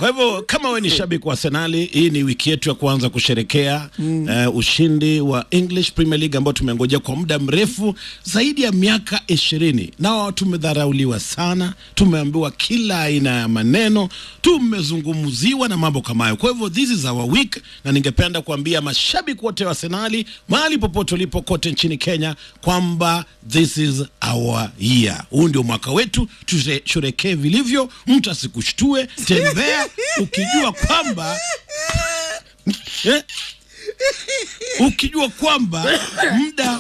Kwa hivyo kama we ni shabiki wa Arsenali, hii ni wiki yetu ya kuanza kusherekea mm. uh, ushindi wa English Premier League ambao tumengojea kwa muda mrefu zaidi ya miaka ishirini. Nao tumedharauliwa sana, tumeambiwa kila aina ya maneno, tumezungumziwa na mambo kama hayo. Kwa hivyo this is our week, na ningependa kuambia mashabiki wote wa Arsenali mahali popote ulipo kote nchini Kenya kwamba this is our year. Huu ndio mwaka wetu, tusherekee vilivyo, mtu asikushtue, tembea ukijua kwamba eh, ukijua kwamba muda